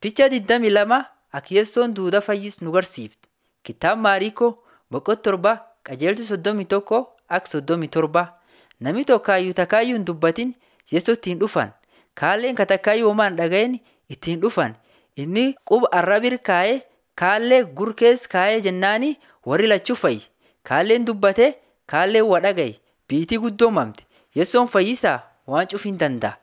Ficha 22 Akiyessoon duudaa fayyis nu garsiifte. Kitaaba Maariikoo boqonnaa torba qajeelcha soddomii tokko akka soddomii torba. Namni tokkaayyuu takaayyuu hin dubbatin Yesuus ittiin dhufan. Kaalleen ka takkaayyuu homaa hin dhagayin ittiin dhufan. Inni quba arraba kaa'ee kaallee gur keessa kaa'ee jennaani warri lachuu fayyi. Kaalleen dubbate kaalleen waa dhagaye biitii guddoo mamte. Yesoon fayyisaa waan cuf hin danda'a.